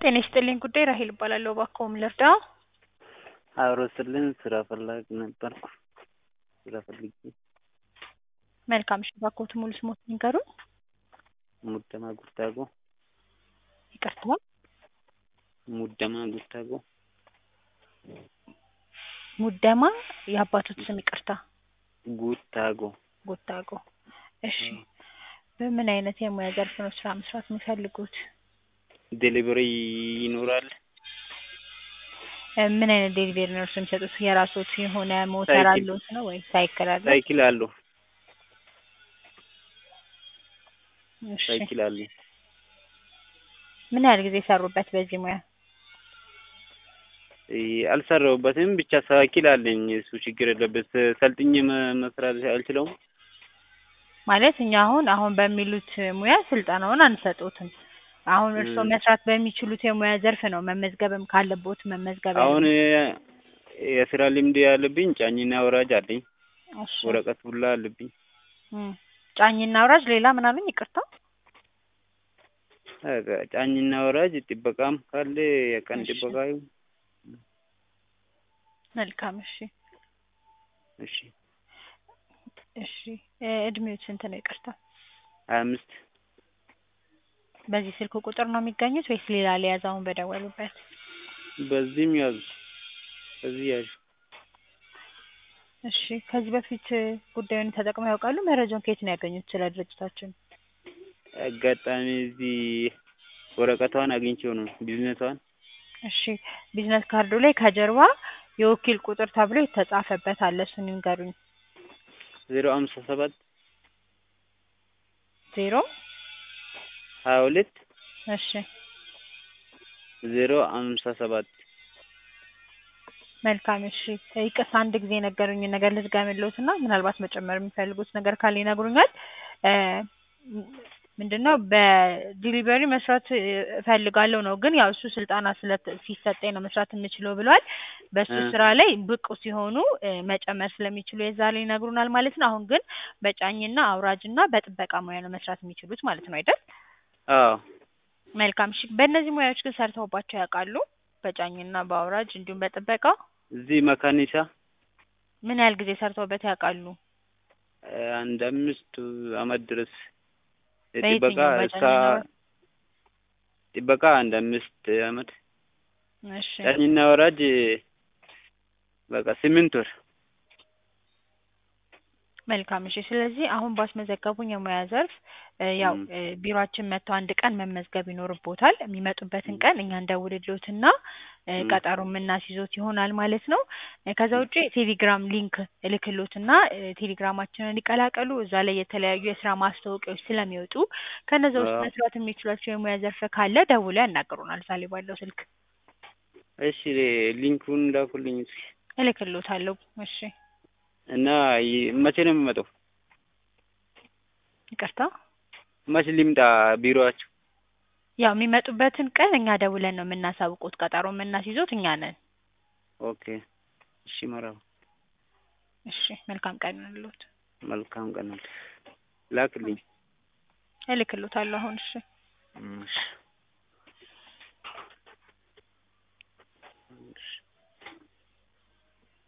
ጤና ይስጥልኝ ጉዳይ ራሄል እባላለሁ። እባክዎ ምን ልርዳዎ? አብሮ ስልን ስራ ፈላጊ ነበርኩ። ስራ ፈልጌ መልካም እሺ፣ እባክዎት ሙሉ ስሞትን ይንገሩን? ሙደማ ጉታጎ ይቅርታ፣ ሙደማ ጉታጎ ሙደማ የአባቶት ስም ይቅርታ፣ ጉታጎ ጎታጎ። እሺ፣ በምን አይነት የሙያ ዘርፍ ነው ስራ መስራት የሚፈልጉት? ዴሊቨሪ ይኖራል? እ ምን አይነት ዴሊቨሪ ነው እርስዎ የሚሰጡት? የራስዎት የሆነ ሞተር ሳይክል። አለዎት ነው ወይ ሳይክል አለ? ሳይክል አለው እሺ፣ ሳይክል አለ። ምን ያህል ጊዜ ሰሩበት በዚህ ሙያ? እ አልሰራሁበትም ብቻ ሳይክል አለኝ። እሱ ችግር የለበት። ሰልጥኜ መ- መስራት አልችለውም። ማለት እኛ አሁን አሁን በሚሉት ሙያ ስልጠናውን አንሰጦትም። አሁን እርስዎ እ መስራት በሚችሉት የሙያ ዘርፍ ነው መመዝገብም ካለቦት መመዝገብ አሁን ያለቦት። የስራ ልምድ ያለብኝ ጫኝና ወራጅ አለኝ። እሺ ወረቀት ሁላ አለብኝ። እም፣ ጫኝና አውራጅ ሌላ ምን አሉኝ? ይቅርታ። በቃ ጫኝና ወራጅ ጥበቃም ካለ የቀን እሺ ጥበቃ ይሁን። መልካም። እሺ እሺ እሺ እ እድሜዎት ስንት ነው? ይቅርታ። ሀያ አምስት በዚህ ስልክ ቁጥር ነው የሚገኙት ወይስ ሌላ ሊያዝ አሁን በደወሉበት? በዚህም ያዙ በዚህ ያዙ። እሺ ከዚህ በፊት እ ጉዳዩን ተጠቅመው ያውቃሉ? መረጃውን ከየት ነው ያገኙት ስለ ድርጅታችን? አጋጣሚ እዚህ ወረቀቷን አግኝቼው ነው ቢዝነሷን። እሺ ቢዝነስ ካርዱ ላይ ከጀርባ የወኪል ቁጥር ተብሎ የተጻፈበት አለ። እሱን ይንገሩኝ። ዜሮ ሃምሳ ሰባት ዜሮ ሀያ ሁለት እሺ ዜሮ ሃምሳ ሰባት መልካም። እሺ ይቅርታ አንድ ጊዜ የነገሩኝን ነገር ልድገምልዎት እና ምናልባት መጨመር የሚፈልጉት ነገር ካለ ይነግሩኛል። እ ምንድን ነው በዲሊቨሪ መስራት እ እፈልጋለሁ ነው፣ ግን ያው እሱ ስልጠና ስለት ሲሰጠኝ ነው መስራት የምችለው ብሏል። በሱ እ ስራ ላይ ብቁ ሲሆኑ እ መጨመር ስለሚችሉ የዛ ላይ ይነግሩናል ማለት ነው። አሁን ግን በጫኝና አውራጅና በጥበቃ ሙያ ነው መስራት የሚችሉት ማለት ነው አይደል? አዎ መልካም። እሺ በእነዚህ ሙያዎች ግን ሰርተውባቸው ያውቃሉ? በጫኝና በአውራጅ እንዲሁም በጥበቃ እዚህ መካኒሳ ምን ያህል ጊዜ ሰርተውበት ያውቃሉ? እ አንድ አምስት አመት ድረስ ጥበቃ በየትኛው እስከ በጫኝና አውራጅ? ጥበቃ አንድ አምስት አመት እሺ ጫኝና ወራጅ በቃ ስምንት ወር መልካም እሺ። ስለዚህ አሁን ባስመዘገቡኝ የሙያ ዘርፍ እ ያው እም እ ቢሮአችን መጥተው አንድ ቀን መመዝገብ ይኖርቦታል። የሚመጡበትን እም ቀን እኛ እንደውልልዎትና እ እም ቀጠሮ የምናስይዞት ይሆናል ማለት ነው። እ ከዛ እም ውጪ ቴሌግራም ሊንክ እልክልዎትና እ ቴሌግራማችንን ይቀላቀሉ። እዛ ላይ የተለያዩ የስራ ማስታወቂያዎች ስለሚወጡ ከነዛ ውስጥ አዎ መስራት የሚችሏቸው የሙያ ዘርፍ ካለ ደውለው ያናግሩናል እዛ ላይ ባለው ስልክ እሺ ሊንኩን ላኩልኝ እስኪ እልክልዎታለሁ። እሺ እና ይ- መቼ ነው የምመጣው? ይቅርታ መቼ ልምጣ ቢሮአችሁ? ያው የሚመጡበትን ቀን እኛ ደውለን ነው የምናሳውቁት። ቀጠሮ የምናስይዞት እኛ ነን። ኦኬ እሺ መርሀባ እሺ መልካም ቀን ይሁንልዎት። መልካም ቀን ላክልኝ። እልክልዎታለሁ አሁን። እሺ እሺ